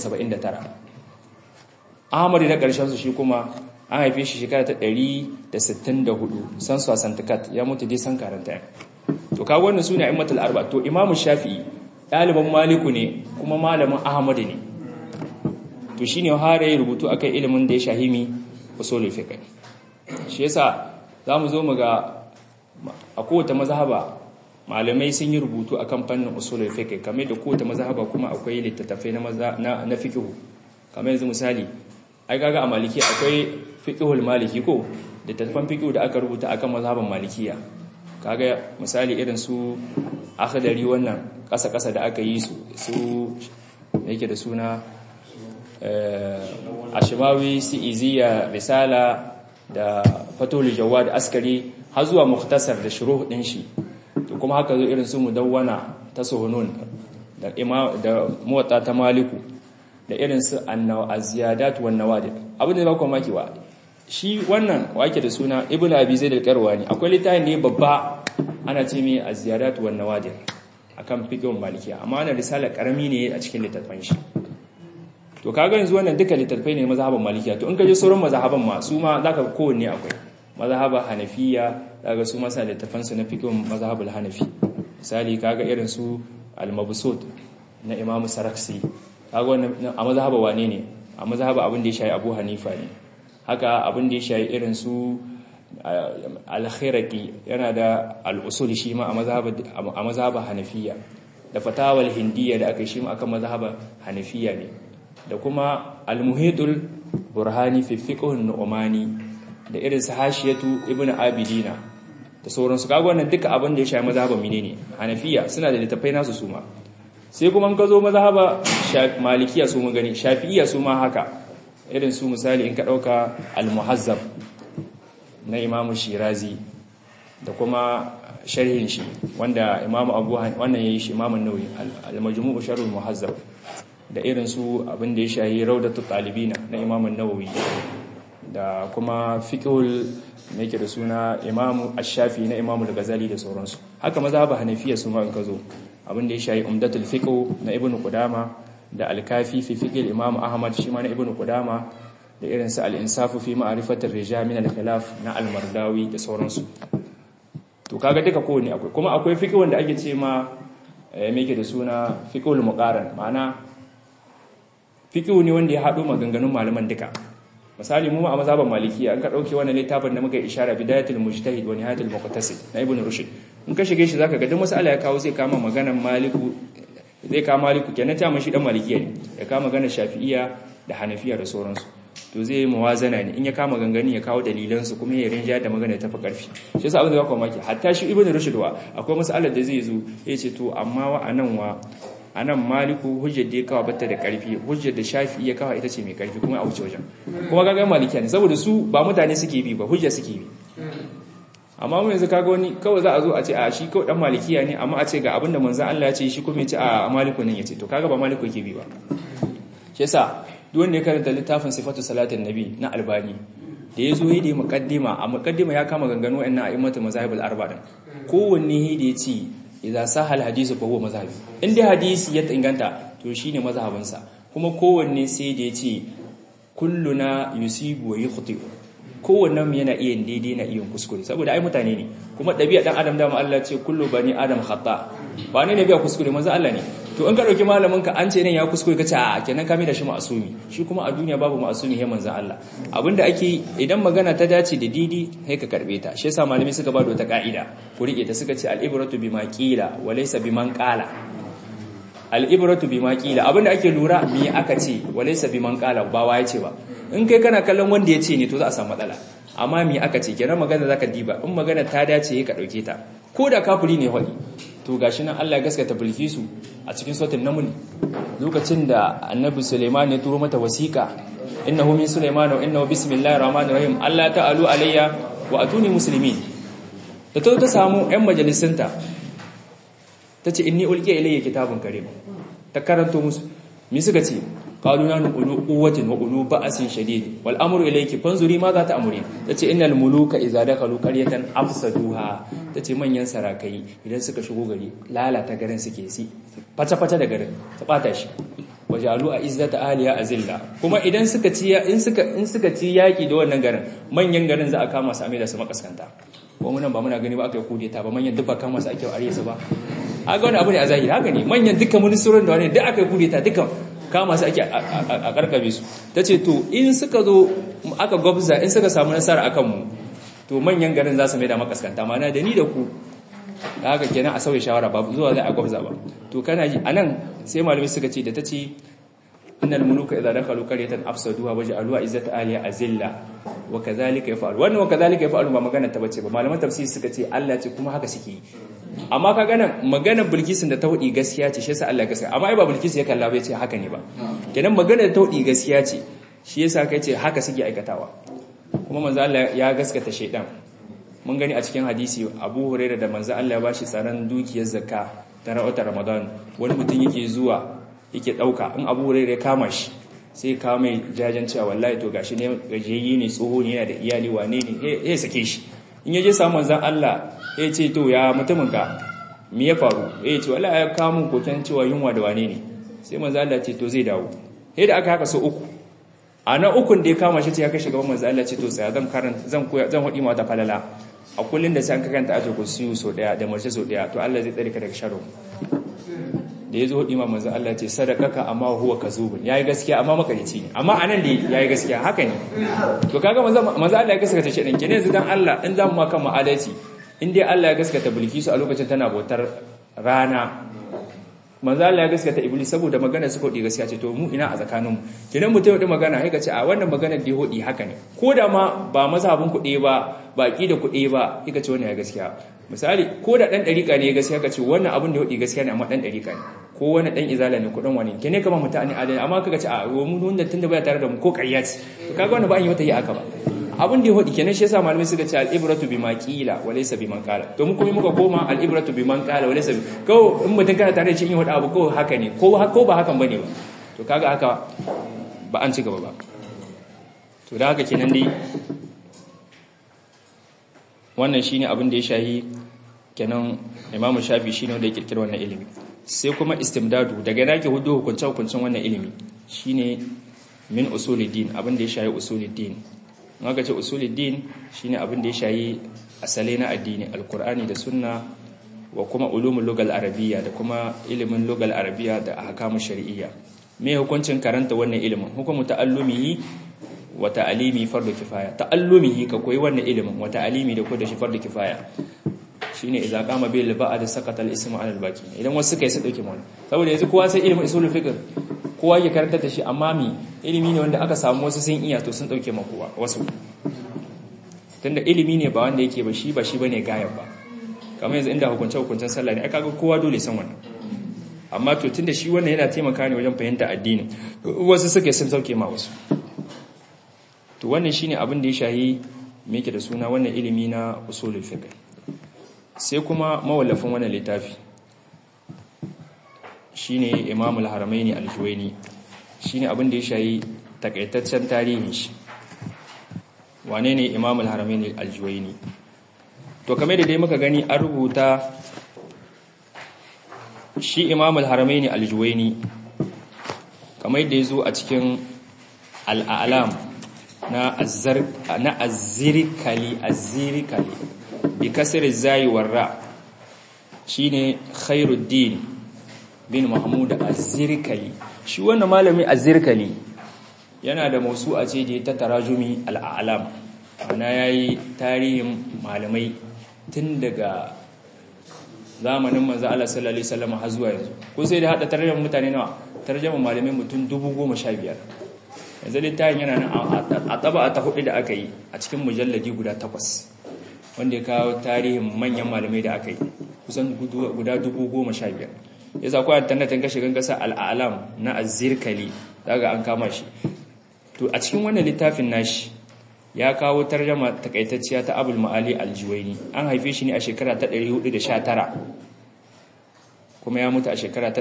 179 ahmadu na ƙarshen su shi kuma an haife shi shekara ta 164 sansuwa santikat ya mutu dai san karanta to kaga wannan suna immatul arba to imamu shafi'i ɗaliban maliku ne kuma malamin ahmadu ne to shine har ya rubutu akan ilimin da ya shahimi usulul fiqh shi yasa zamu zo mu ga a kowace mazhaba malamai sun yi rubutu akan fannin usulul fiqh kamar da kowace mazhaba kuma akwai littattafai na na, na fiqh kamar yanzu misali ai kaga a maliki akwai fiqhul maliki ko littattafan fiqh da aka rubuta akan mazhaban malikiya kaga misali irin su akhdari wannan kasa kasa da aka yi su su yake da suna eh ashmawi si iziya risala da fatul jawad askari har zuwa muktasar da shuruh din shi to kuma haka zo irin su mudawwana ta suhunun da ima da muwatta ta maliku da irin su annaw-aziyadat wan nawadir abin da ba ku maki wa shi wannan wake da suna ibnu abi zaid al-qarwani akwai littafin ne babba ana ce mai aziyadat wan nawadir akan fiqhun malikiya amma wannan risala karami ne a cikin littafin shi to kaga yanzu wannan duka littafai ne mazhaban malikiya to in ka je sauran mazhaban ma su ma zaka kowanne akwai mazhaba hanafiya daga su masa littafan su na fiqhun mazhabul hanafi misali kaga irin su al-mabsut na imamu saraksi kaga wannan a mazhaba wane ne a mazhaba abin da ya shayi abu hanifa ne haka abin da ya shayi irin su al-khiraqi yana da al-usul shi ma a mazhaba a mazhaba hanafiya da fatawal hindiya da aka shi ma akan mazhaba hanafiya ne da kuma al-muhitul burhani fi fiqh an-nu'mani da irin su hashiyatu ibn abidina da sauransu kaga wannan duka abin da ya shafi mazhaban menene hanafiya suna da littafai nasu suma sai kuma in ka zo mazhaba malikiya su mun gani shafi'iyya su ma haka irin su misali in ka dauka al-muhazzab na imam shirazi da kuma sharhin shi wanda imam abu wannan yayi shi imam an-nawawi al-majmu' sharh al-muhazzab da irin su abin da ya shafi rawdatul talibina na imam an-nawawi da kuma fiqhul ne yake da suna Imam Ash-Shafi na Imam Al-Ghazali da sauransu haka mazhab Hanafiya su ma in ka zo abin da ya shayi Umdatul Fiqh na Ibn Qudama da Al-Kafi fi Fiqh Imam Ahmad shi ma na Ibn Qudama da irin su Al-Insaf fi Ma'rifat ar-Rijal min al-Khilaf na Al-Mardawi da sauransu to kaga duka kowanne akwai kuma akwai fiqh wanda ake ce ma me yake da suna fiqhul muqaran ma'ana fiqh ne wanda ya hado maganganun malaman duka misali mu a mazhaban malikiya an ka dauke wannan littafin da muka yi ishara bidayatul mujtahid wa nihayatul muqtasid na ibn rushd in ka shige shi zaka ga duk masala ya kawo zai kama maganar maliku zai kama maliku kenan ta mashi dan malikiya ne ya kama maganar shafi'iyya da hanafiya da sauransu to zai yi muwazana ne in ya kama gangani ya kawo dalilan su kuma ya rinja da magana ta fi karfi shi yasa abin da ba maki hatta shi ibn rushd wa akwai masalar da zai zo ya ce to amma wa anan wa a nan maliku hujjar da ya kawo bata da karfi hujjar da shafi ya kawo ita ce mai karfi kuma a wuce wajen kuma kaga malikiya ne saboda su ba mutane suke bi ba hujjar suke bi amma mu yanzu kaga wani kawai za a zo a ce a shi kawai dan malikiya ne amma a ce ga abinda manzon Allah ya ce shi kuma ya ce a maliku nan ya ce to kaga ba maliku yake bi ba shi yasa duk wanda ya karanta littafin sifatu salatin nabi na albani da ya zo yi da muqaddima a muqaddima ya kama ganganu wa'annan a'immatu mazahibul arba din kowanne da ya ce idza sahal hadisu fa huwa mazhabi in dai hadisi ya inganta to shine mazhabinsa kuma kowanne sai da yace kulluna yusibu wa yukhti kowanne mu yana iya daidai na iya kuskure saboda ai mutane ne kuma dabi'a dan adam da Allah ce kullu bani adam khata ba ne ne biya kuskure manzo Allah ne to in ka dauki malamin ka an ce nan ya kuskure ka ce a kenan ka mai da shi ma'asumi shi kuma a duniya babu ma'asumi he manzon Allah abinda ake idan magana ta dace da didi sai ka karbe ta shi yasa malamai suka ba da wata ka'ida ku rike ta suka ce al-ibratu bima qila wa laysa biman qala al-ibratu bima qila abinda ake lura me aka ce wa laysa biman qala ba waye ce ba in kai kana kallon wanda ya ce ne to za a samu matsala amma me aka ce kenan magana zaka diba in magana ta dace ka dauke ta ko da kafiri ne wani to gashi nan Allah ya gaskata Bilkisu a cikin sautin namuni lokacin da Annabi Sulaiman ya turo mata wasiqa innahu min Sulaiman wa innahu bismillahir rahmanir rahim Allah ta'alu alayya wa atuni muslimin da ta ta samu ƴan majalisinta tace inni ulqiya ilayya kitabun karim ta karanto musu me suka ce qalu nanu ulu quwwatin wa ulu ba'sin shadid wal amru ilayki fanzuri ma za ta amuri tace innal muluka idza dakhalu qaryatan afsaduha tace manyan sarakai idan suka shigo gari lalata garin suke si fata fata da garin ta bata shi wajalu a izzata aliya azilla kuma idan suka ci in suka in suka ci yaki da wannan garin manyan garin za a kama su a da su makaskanta ko mun ba muna gani ba aka yi kudeta ba manyan duka kama su ake are su ba haka wani abu ne a zahiri haka ne manyan dukkan ministorin da wani duk aka yi kudeta dukkan kama su ake a karkabe su ta ce to in suka zo aka gwabza in suka samu nasara akan mu to manyan garin za su mai da makaskanta mana da ni da ku da haka kenan a sauya shawara ba zuwa zai a gwabza ba to kana ji anan sai malamai suka ce da ta ce innal muluka idza dakhalu qaryatan afsaduha waj'aluha izzata aliya azilla wa kadhalika yaf'alu wannan wa kadhalika yaf'alu ba magana ta bace ba malaman tafsiri suka ce Allah ce kuma haka suke amma ka gana maganar bilkisin da ta hudi gaskiya ce shi yasa Allah gaskiya amma ai ba bilkis ya kalla bai ce haka ne ba kenan maganar ta hudi gaskiya ce shi yasa kai ce haka suke aikatawa kuma manzo Allah ya gaskata shaydan mun gani a cikin hadisi Abu Hurairah da manzo Allah ya bashi tsaron dukiyar zakka ta rawata Ramadan wani mutum yake zuwa yake dauka in Abu Hurairah ya kama shi sai ka mai jajan cewa wallahi to gashi ne gajeyi ne tsoho ne yana da iyali wane ne ya sake shi in yaje samu manzon Allah ya ce to ya mutumin ka me ya faru ya ce wallahi ya kawo mun koken cewa yunwa da wane ne sai manzon Allah ce to zai dawo sai da aka haka so uku a na ukun da ya kama shi ce ya kashe gaban manzon Allah ce to sai zan karanta zan koya zan hudi mata falala a kullun da sai an karanta aje ku siyu so daya da mace so daya to Allah zai tsare ka daga sharri da ya zo imam manzo Allah ce sadakaka amma huwa kazubun yayi gaskiya amma makarici ne amma anan da yayi gaskiya haka ne to kaga manzo manzo Allah ya gaskata shi dan kene yanzu dan Allah in zamu ma kan adalci in dai Allah ya gaskata Bilkisu a lokacin tana bautar rana manzo Allah ya gaskata Iblis saboda magana su kodi gaskiya ce to mu ina a tsakanin mu kidan mutum da magana sai ka ce a wannan magana da hodi haka ne ko da ma ba mazhabin kuɗe ba baki da kuɗe ba kika ce wannan ya gaskiya misali ko da dan dariƙa ne gaskiya ka ce wannan abin da hodi gaskiya ne amma dan dariƙa ne ko wani dan izala ne kudin wani kene kama mutane adali amma kaga ce a mu wanda tunda baya tare da mu ko ƙarya ce kaga wannan ba an yi wata yi aka ba abin da ya hodi kenan shi yasa malamai suka ce al-ibratu bima qila wa laysa biman qala to mu kuma muka koma al-ibratu biman qala wa laysa ko in mutun kana tare da shi in hodi abu ko haka ne ko ko ba hakan bane ba to kaga haka ba an ci gaba ba to da haka kenan dai wannan shine abin da ya shahi kenan imamu shafi shine wanda ya kirkira wannan ilimi sai kuma istimdadu daga nake hudu hukunce hukuncin wannan ilimi shine min usuluddin abin da ya shayi usuluddin in aka ce usuluddin shine abin da ya shayi asali na addini alkur'ani da sunna wa kuma ulumul lugal arabiyya da kuma ilimin lugal arabiyya da ahkamu shar'iyya me hukuncin karanta wannan ilimin hukumu ta'allumihi wa ta'alimi fardu kifaya ta'allumihi ka koyi wannan ilimin wa ta'alimi da ko da shi fardu kifaya shine idza qama bil ba'd sakata al ismu ala al baqi idan wasu kai su dauke mu saboda yanzu kowa sai ilimin usulul fiqh kowa ya karanta da shi amma mi ilimi ne wanda aka samu wasu sun iya to sun dauke ma kowa wasu tunda ilimi ne ba wanda yake ba shi ba shi bane gayab ba kamar yanzu inda hukunce hukuncen sallah ne aka ga kowa dole san wannan amma to tunda shi wannan yana taimaka ne wajen fahimta addini wasu suke sun sauke ma wasu to wannan shine abin da ya shahi me yake da suna wannan ilimi na usulul fiqh sai kuma mawallafin wannan littafi shine Imam al-Haramaini al-Juwayni shine abin da ya shayi takaitaccen tarihin shi wane ne Imam al-Haramaini al-Juwayni to kamar da dai muka gani an rubuta shi Imam al-Haramaini al-Juwayni kamar da yazo a cikin al-A'lam na azzar na azzirikali azzirikali bi kasr zai warra shine khairuddin bin mahmud az-zirkali shi wannan malami az-zirkali yana da mausu a ce da ta tarajumi al-a'lam ana yayi tarihin malamai tun daga zamanin manzo Allah sallallahu alaihi wasallam har zuwa yanzu ko sai da hada tarjuma mutane nawa tarjuma malamai mutum 10015 yanzu littafin yana nan a taba ta hudu da aka yi a cikin mujalladi guda takwas wanda ya kawo tarihin manyan malamai da aka yi kusan guda 10015 yasa ko tantan kashe gangasa al'alam na azirkali daga an kama shi to a cikin wannan littafin nashi ya kawo tarjama takaitacciya ta abul ma'ali aljuwaini an haife shi ne a shekara ta 419 kuma ya mutu a shekara ta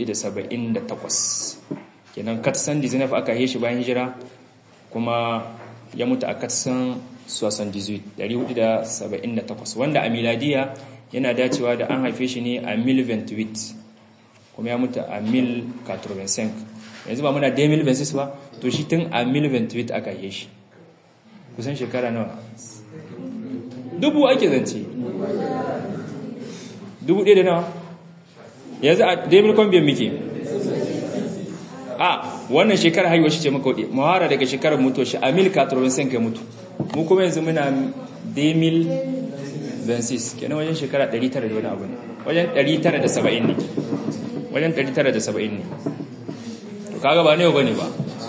478 kenan katsan dizinaf aka haife shi bayan hijira kuma ya mutu a katsan 478 wanda a miladiya yana dacewa da an haife shi ne a mil 28 kuma ya mutu a mil 85 yanzu ba muna 2026 ba to shi tun a mil 28 aka haife shi kusan shekara nawa dubu ake zance dubu ɗaya da nawa yanzu a daimil kwambiyan muke a wannan shekara haihuwa shi ce maka waɗe mawara daga shekarar mutuwa shi a mil katarwin sen kai mutu mu kuma yanzu muna daimil 26 kenan wajen shekara 900 da wani abu ne wajen 970 ne wajen 970 ne to kaga ba ne ba ne ba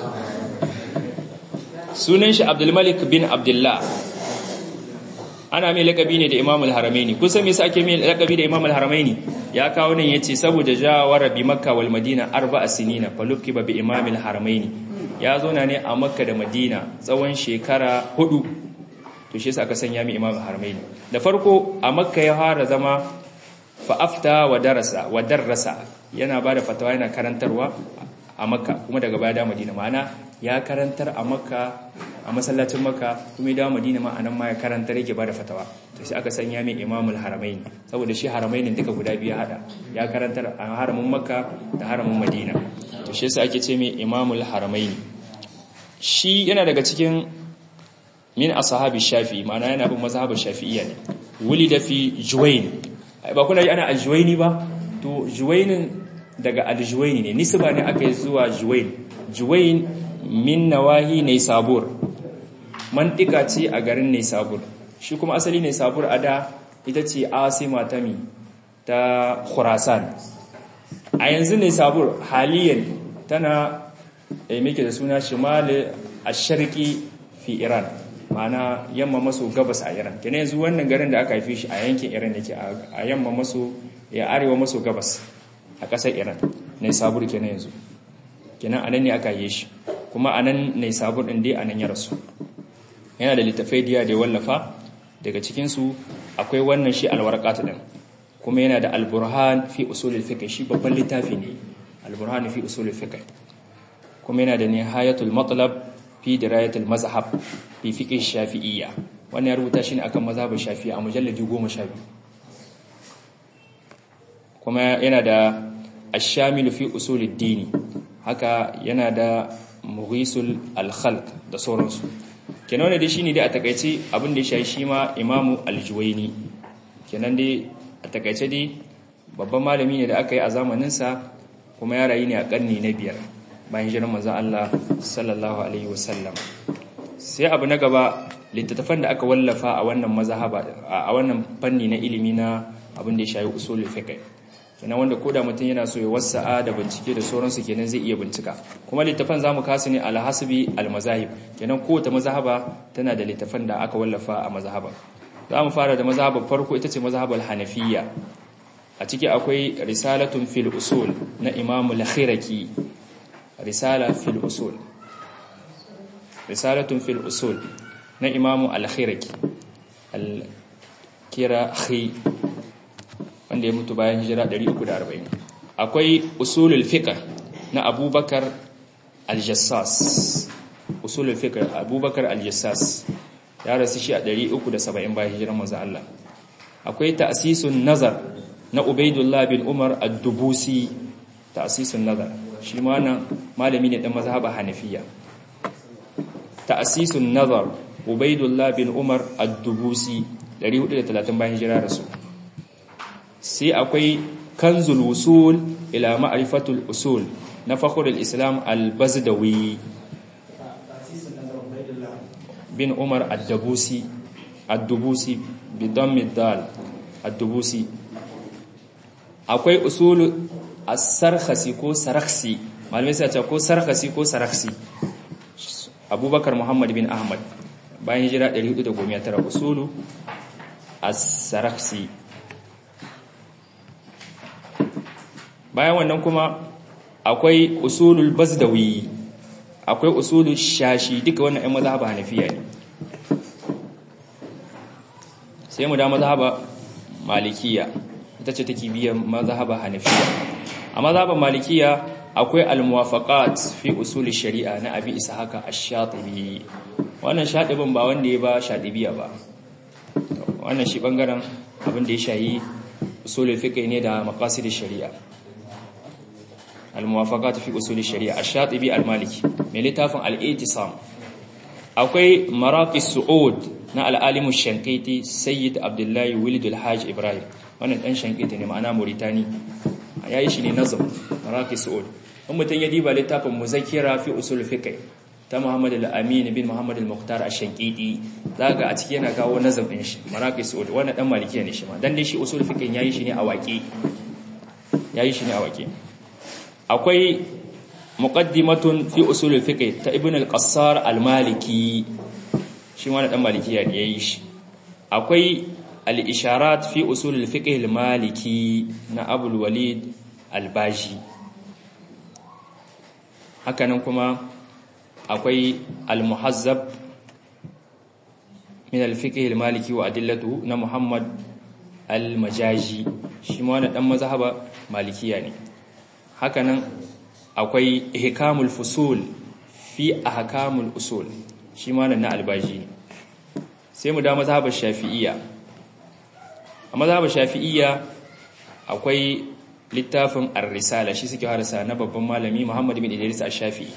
sunan shi abdulmalik bin abdullah ana mai lakabi ne da imam al-haramaini kusan me yasa ake mai lakabi da imam al-haramaini ya kawo nan yace saboda jawara bi makka wal madina arba'a sinina falukki bi imam al-haramaini ya zo na ne a makka da madina tsawon shekara hudu to shi yasa aka sanya mai imam al-haramaini da farko a makka ya fara zama fa afta wa darasa wa darrasa yana bada fatawa yana karantarwa a makka kuma daga baya da madina ma'ana ya karantar a makka a masallacin makka kuma ya dawo madina ma anan ma ya karantar yake bada fatawa to sai aka sanya mai imamul haramain saboda shi haramainin duka guda biyu hada ya karantar a haramin makka da haramin madina to shi yasa ake ce mai imamul haramain shi yana daga cikin min ashabi shafi ma'ana yana bin mazhabin shafi'iyya ne wulida fi juwayn ba kuna ji ana aljuwaini ba to juwainin daga aljuwaini ne nisba ne aka yi zuwa juwain juwain min nawahi ne sabur mantika ce a garin ne sabur shi kuma asali ne sabur a da ita ce asima ta mi ta khurasan a yanzu ne sabur haliyan tana da meke da suna shimali a sharki fi iran mana yamma maso gabas a iran kene yanzu wannan garin da aka haife shi a yankin iran yake a yamma maso ya arewa maso gabas a ƙasar iran ne sabur kenan yanzu kenan anan ne aka yi shi kuma anan ne sabur ɗin dai anan ya rasu yana da littafai diya da ya wallafa daga cikinsu akwai wannan shi alwarqat din kuma yana da alburhan fi usulul fiqh shi babban littafi ne alburhan fi usulul fiqh kuma yana da nihayatul matlab fi dirayatul mazhab fi fiqh shafi'iyya wannan ya rubuta shi ne akan mazhabin shafi'i a mujalladi 12 kuma yana da ash-shamil fi usulid dini haka yana da mughisul al-khalq da sauransu kenan da shi ne dai a takaice abin da ya shayi shi ma imamu aljuwaini kenan dai a takaice dai babban malami ne da aka yi a zamaninsa kuma ya rayu ne a karni na biyar bayan jiran manzan Allah sallallahu alaihi wasallam sai abu na gaba littattafan da aka wallafa a wannan mazhaba a wannan fanni na ilimi na abin da ya shayi usulul fiqh kenan wanda koda mutum yana so ya wasa'a da bincike da sauransu kenan zai iya bincika kuma littafan zamu kasu ne alhasbi almazahib kenan kowace mazhaba tana da littafan da aka wallafa a mazhaba zamu fara da mazhabar farko ita ce mazhabar hanafiyya a ciki akwai risalatun fil usul na imam al-khiraki risala fil usul risalatun fil usul na imam al-khiraki al-kirahi wanda ya mutu bayan hijira 340 akwai usulul fiqh na abubakar al-jassas usulul fiqh abubakar al-jassas ya rasu shi a 370 bayan hijirar manzo Allah akwai ta'sisun nazar na ubaidullah bin umar ad-dubusi ta'sisun nazar shi ma nan malami ne dan mazhaba hanafiya ta'sisun nazar ubaidullah bin umar ad-dubusi 430 bayan hijira rasu sai akwai kanzul wusul ila ma'rifatul usul na fakhrul islam al-bazdawi bin umar ad-dabusi ad-dubusi bi dammi dal ad-dubusi akwai usulu as-sarkhasi ko sarakhsi malamai sai ce ko sarkhasi ko sarakhsi abubakar muhammad bin ahmad bayan hijira 419 usulu as-sarakhsi bayan wannan kuma akwai usulul bazdawi akwai usulul shashi duka wannan ɗan mazhaba hanafiya ne sai mu da mazhaba malikiya ita ce take biyan mazhaba hanafiya a mazhaban malikiya akwai al-muwafaqat fi usul shari'a na abi ishaq ash-shatibi wannan shadibin ba wanda ya ba shadibiya ba wannan shi bangaren abin da ya shayi usul fiqh ne da maqasid shari'a al-muwafaqat fi usul shari'a ash-shatibi al-maliki mai littafin al-i'tisam akwai maraqis su'ud na al-alim ash-shanqiti sayyid abdullahi walid al-hajj ibrahim wannan dan shanqiti ne ma'ana mauritani yayi shi ne nazam maraqis su'ud in mutum ya diba littafin muzakira fi usul fiqh ta Muhammad al-Amin bin Muhammad al-Muqtar ash-Shanqidi zaka a ciki yana kawo nazam din shi maraqis su'ud wannan dan malikiya ne shi ma dan dai shi usul fiqh yayi shi ne a waƙe yayi shi ne a waƙe akwai muqaddimatun fi usul fiqh ta Ibn al-Qassar al-Maliki shi ma dan malikiya ne yayi shi akwai al-isharat fi usul al-fiqh al-Maliki na Abu al-Walid al-Baji hakanan kuma akwai al-muhazzab min al-fiqh al-maliki wa adillatu na Muhammad al-Majaji shi ma wannan dan mazhaba malikiya ne hakanan akwai ihkamul fusul fi ahkamul usul shi ma na al-Baji ne sai mu da mazhabar Shafi'iyya a mazhabar Shafi'iyya akwai littafin ar-risala shi suke harasa na babban malami Muhammad bin Idris ash-Shafi'i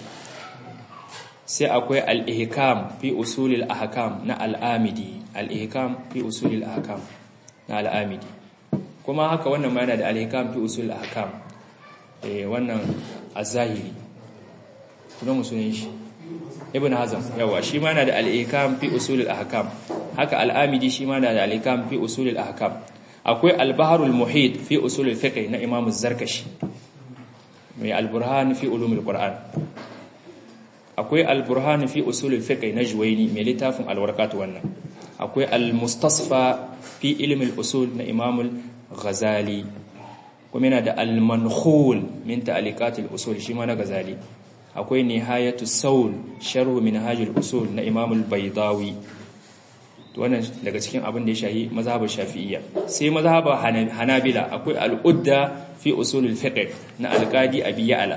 sai akwai al-ihkam fi usulil ahkam na al-Amidi al-ihkam fi usulil ahkam na al-Amidi kuma haka wannan ma yana da al-ihkam fi usulil ahkam eh wannan az-Zahiri kuma musulun shi Ibn Hazm yawa shi ma yana da al-ihkam fi usulil ahkam haka al-Amidi shi ma yana da al-ihkam fi usulil ahkam akwai albaharul muhit fi usulul fiqh na imam zarkashi mai alburhan fi ulumul qur'an akwai alburhan fi usulul fiqh na juwaini mai littafin alwarqat wannan akwai almustasfa fi ilmi usul na imam ghazali kuma yana da almankhul min ta'liqat usul shi ma na ghazali akwai nihayatu saul sharh minhaj usul na imam al-baydawi wannan daga cikin abin da ya shayi mazhabar shafi'iyya sai mazhabar hanabila akwai al'udda fi usulul fiqh na alqadi abi ya'la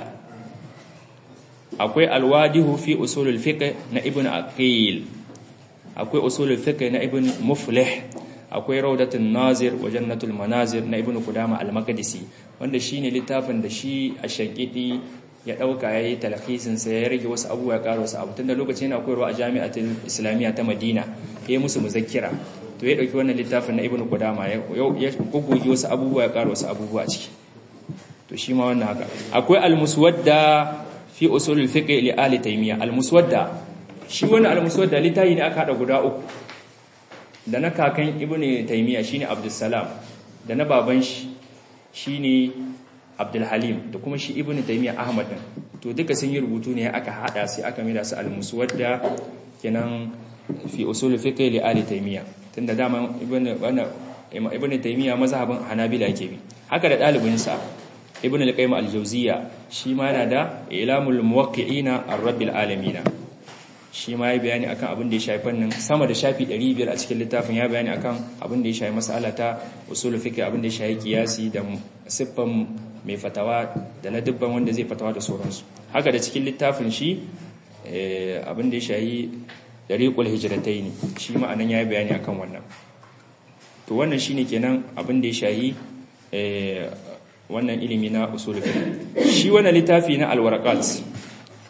akwai alwadihu fi usulul fiqh na ibnu aqil akwai usulul fiqh na ibnu muflih akwai rawdatun nazir wa jannatul manazir na ibnu qudama al-maqdisi wanda shine littafin da shi a shankidi ya dauka yayi talhisin sa ya rage wasu abubuwa ya karo wasu abu tunda lokacin yana koyarwa a jami'atul islamiyya ta madina ya musu muzakkira to ya dauki wannan littafin na ibnu qudama ya gugugi wasu abubuwa ya karo wasu abubuwa a ciki to shi ma wannan haka akwai al-muswadda fi usul al-fiqh li ali taymiya al-muswadda shi wannan al-muswadda litayi ne aka hada guda uku da na kakan ibnu taymiya shine abdussalam da na baban shi shine abdul halim da kuma shi ibnu taymiya ahmad din to duka sun yi rubutu ne aka hada sai aka mira su al-muswadda kenan fi usul fiqh li ali taymiya tunda dama ibnu wannan ibnu taymiya mazhabin hanabila yake bi haka da dalibin sa ibnu al-qayyim al-jawziyya shi ma yana da ilamul muwaqqi'ina ar-rabbil alamin shi ma ya bayani akan abin da ya shafi fannin sama da shafi 500 a cikin littafin ya bayani akan abin da ya shafi mas'ala ta usul fiqh abin da ya shafi kiyasi da siffan mai fatawa da na dubban wanda zai fatawa da sauransu haka da cikin littafin shi abin da ya shafi dariqul hijratayn shi ma anan yayi bayani akan wannan to wannan shine kenan abin da ya shafi wannan ilimi na usul fiqh shi wannan littafi na alwaraqat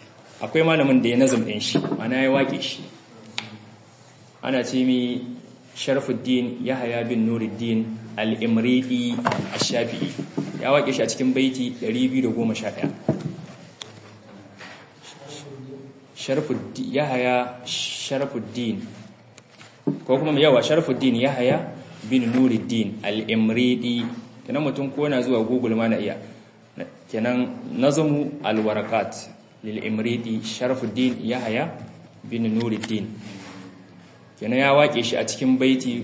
akwai malamin da ya nazam din shi ana ya wake shi ana ce mi Sharafuddin Yahaya bin Nuruddin Al-Imridi Ash-Shafi'i ya waƙe shi a cikin baiti 211 Sharafuddin Yahaya Sharafuddin ko kuma yawa Sharafuddin Yahaya bin Nuruddin Al-Imridi kenan mutum ko na zuwa Google ma na iya kenan nazamu al-warakat lil Imridi Sharafuddin Yahaya bin Nuruddin kenan ya wake shi a cikin baiti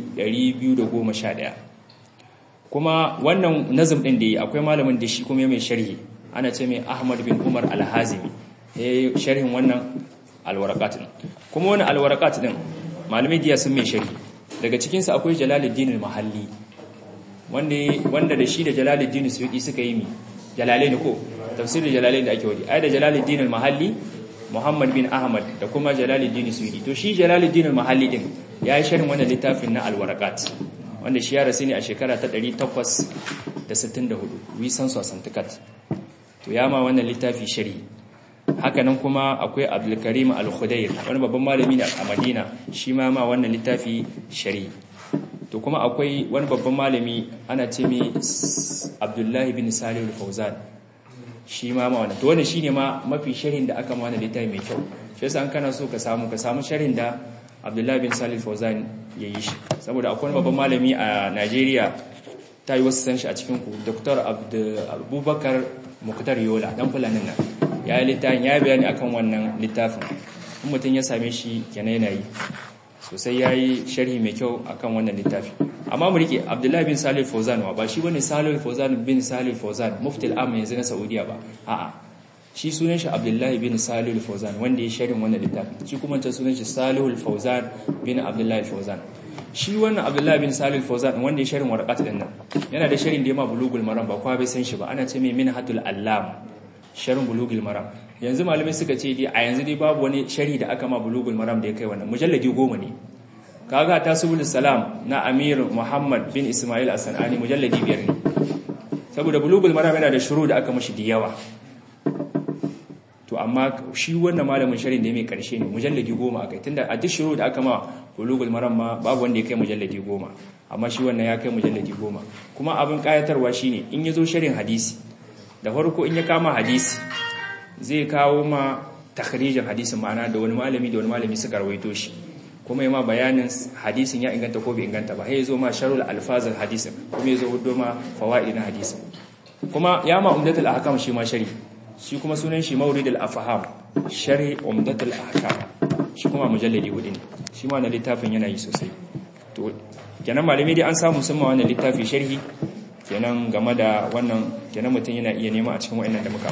211 kuma wannan nazm din da yi akwai malamin da shi kuma mai sharhi ana ce mai Ahmad bin Umar Al-Hazimi yayi sharhin wannan al-warakat din kuma wannan al-warakat din malamai diya sun mai sharhi daga cikin sa akwai Jalaluddin al-Mahalli wanda wanda da shi da Jalaluddin Suyuti suka yi mi Jalalain ko tafsirin Jalalain da ake wadi ai da Jalaluddin al-Mahalli Muhammad bin Ahmad da kuma Jalaluddin Suyuti to shi Jalaluddin al-Mahalli din ya yi sharhin wannan littafin na al-Waraqat wanda shi ya rasu ne a shekara ta 864 wisan sosantikat to ya ma wannan littafi sharhi hakanan kuma akwai Abdul Karim al-Khudair wani babban malami ne a Madina shi ma ma wannan littafi sharhi to kuma akwai wani babban malami ana ce mai Abdullah bin Salih al-Fawzan shi ma ma wannan to wannan shine ma mafi sharhin da aka ma wannan littafi mai kyau shi yasa an kana so ka samu ka samu sharhin da Abdullah bin Salih al-Fawzan yayi shi saboda akwai babban malami a Najeriya ta yi wasu san shi a cikin ku Dr. Abubakar Muktar Yola dan fulanin nan ya yi littafin ya bayani akan wannan littafin in mutum ya same shi kenan yana yi sosai ya yi sharhi mai kyau akan wannan littafi amma mu rike Abdullah bin Salih al-Fawzan ba shi bane Salih al-Fawzan bin Salih al-Fawzan mufti al-am yanzu na Saudiya ba a'a shi sunan shi Abdullahi bin Salih al-Fawzan wanda ya sharhin wannan littafin shi kuma ta sunan shi Salih al-Fawzan bin Abdullahi al-Fawzan shi wannan Abdullahi bin Salih al-Fawzan wanda ya sharhin warqat din nan yana da sharhin da ya ma bulugul maram ba kwa bai san shi ba ana ce mai minhatul allam sharhin bulugul maram yanzu malamai suka ce dai a yanzu dai babu wani sharhi da aka ma bulugul maram da ya kai wannan mujalladi goma ne kaga tasbul salam na Amir Muhammad bin Ismail as-Sanani mujalladi biyar ne saboda bulugul maram yana da shuru da aka mashi da yawa to amma shi wannan malamin sharin da mai karshe ne mujalladi goma akai tunda a duk shiru da aka ma bulugul maram ma babu wanda ya kai mujalladi goma amma shi wannan ya kai mujalladi goma kuma abin kayatarwa shine in ya zo sharin hadisi da farko in ya kama hadisi zai kawo ma takhrijin hadisin ma'ana da wani malami da wani malami suka rawaito shi kuma ma bayanin hadisin ya inganta ko bai inganta ba sai ya zo ma sharul alfazal hadisin kuma ya zo hudo ma fawaid na hadisin kuma ya ma umdatul ahkam shi ma shari shi kuma sunan shi mauridul afham shari umdatul ahkam shi kuma mujalladi hudu ne shi ma na littafin yana yi sosai to kenan malami dai an samu sun ma wannan littafi sharhi kenan game da wannan kenan mutum yana iya nema a cikin wa'annan da muka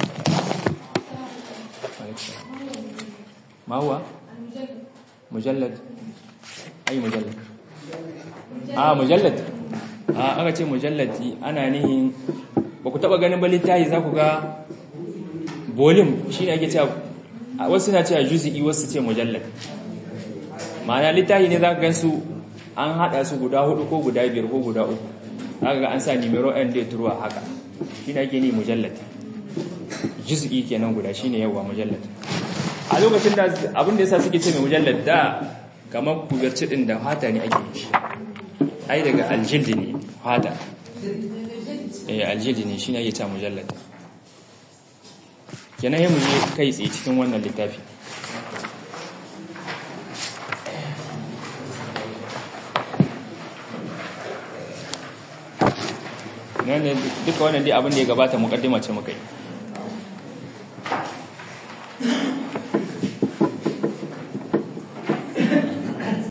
ma huwa mujallad ai mujallad a mujallad a aka ce mujalladi ana nihin ba ku taba ganin ba littafi za ku ga volume shine ake cewa wasu na cewa juz'i wasu ce mujallad ma'ana littafi ne za ka gansu an hada su guda hudu ko guda biyar ko guda uku haka ga an sa numero n da turwa haka shine ake ni mujallad juz'i kenan guda shine yawa mujallad a lokacin da abin da yasa suke ce mai mujallad da kamar kuberci din da hata ne ake yi ai daga aljildi ne hata eh aljildi ne shine ake ta mujallad kenan yayin je kai tsaye cikin wannan littafi nan ne duka wannan dai abin da ya gabata mukaddima ce muka yi